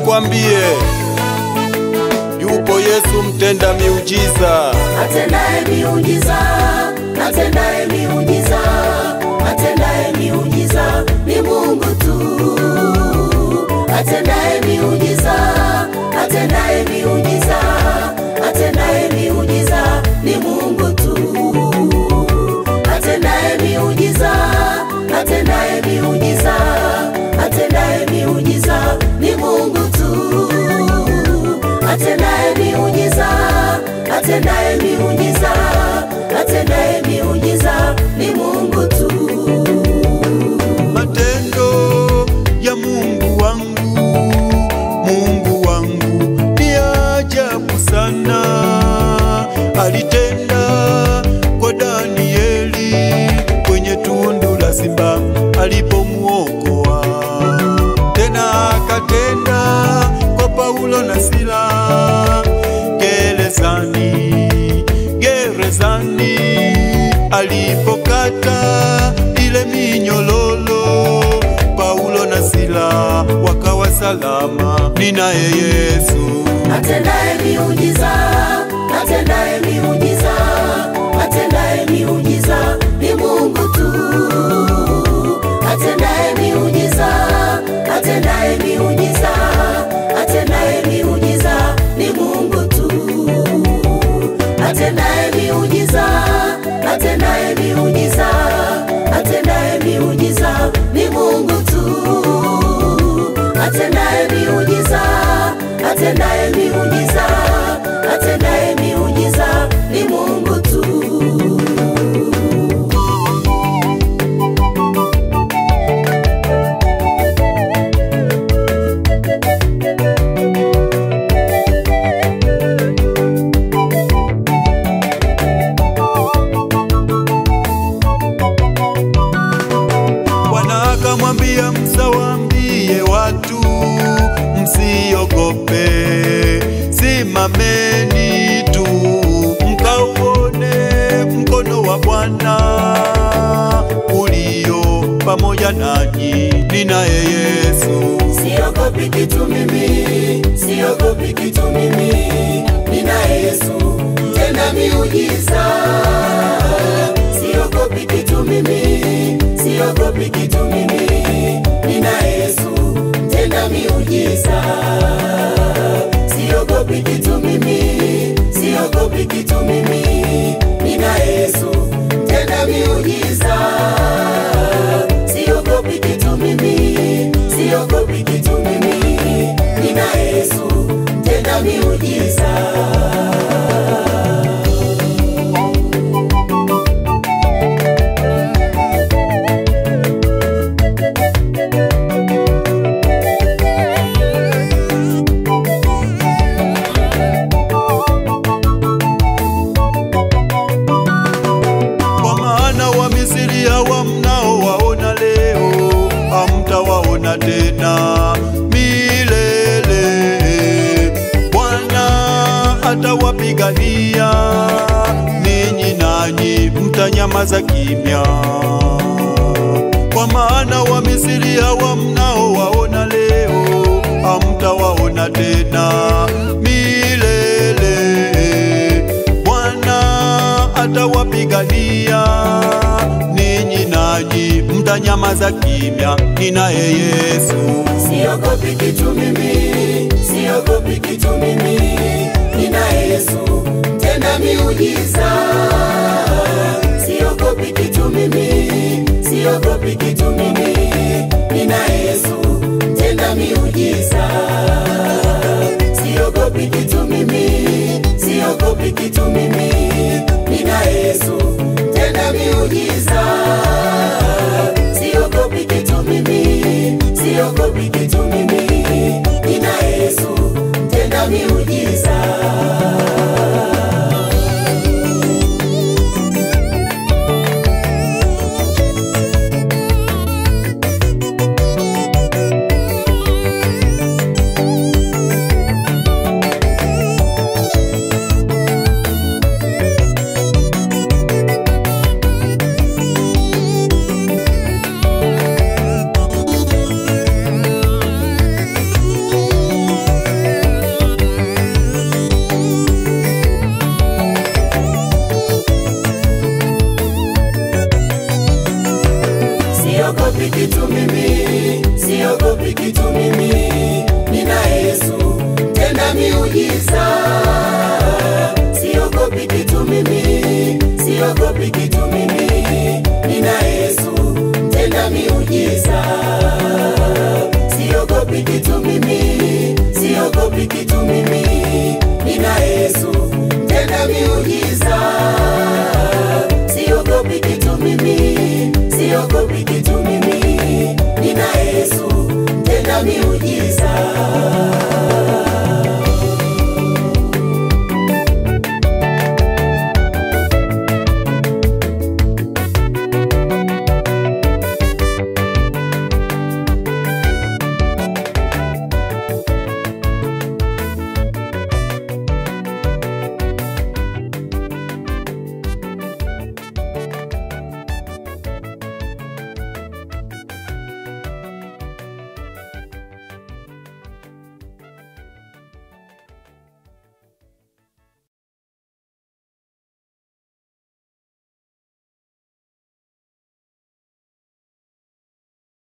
nikwambie, yupo Yesu mtenda miujiza. atendaye miujiza, atendaye miujiza, atendaye miujiza ni Mungu tu. Atendaye miujiza, atendaye miujiza, atendaye miujiza ni Mungu tu. Atendaye miujiza, atendaye miujiza, atendaye miujiza ni Mungu tu atendaye miujiza, atendaye miujiza, atendaye miujiza ni Mungu tu. Matendo ya Mungu wangu, Mungu wangu ni ajabu sana. Alitenda kwa Danieli kwenye tundu la simba alipomuokoa, tena akatenda kwa Paulo na Sila gerezani, gerezani alipokata ile minyololo, Paulo na Sila wakawa salama. Ninaye Yesu Atendaye miujiza, atendaye miujiza, atendaye miujiza ni Mungu tu. Atendaye miujiza, atendaye miujiza, atendaye miujiza ni Mungu tu. Atendaye miujiza, atendaye miujiza, atendaye miujiza ni Mungu tu atendaye miujiza, atendaye miujiza, atendaye miujiza ni Mungu tu. Bwana akamwambia Musa, waambie watu msiogope, simameni tu mkauone mkono wa Bwana ulio pamoja nanyi. Ninaye Yesu Siogopi kitu mimi, siogopi kitu mimi, ninaye Yesu tena miujiza. Siogopi kitu mimi, siogopi kitu mimi, ninaye Yesu tena miujiza. Siogopi kitu mimi, siogopi kitu mimi, ninaye Yesu tena miujiza. Siogopi kitu mimi, siogopi kitu mimi, nina Yesu tena miujiza. kwa maana wa Misri hawa mnaowaona leo hamtawaona tena milele. Bwana atawapigania ninyi, nanyi mtanyamaza kimya. Kwa maana wa Misri hawa mnaowaona leo hamtawaona tena milele. Bwana atawapigania ninyi, nanyi mtanyamaza kimya. Ninaye Yesu Siogopi kitu mimi, siogopi kitu mimi, nina Yesu tena miujiza. Siogopi kitu mimi, siogopi kitu mimi, nina Yesu tena miujiza. Siogopi kitu mimi, siogopi kitu mimi, nina Yesu tena miujiza. Siogopi kitu mimi, siogopi kitu mimi, nina Yesu tena miujiza. mimi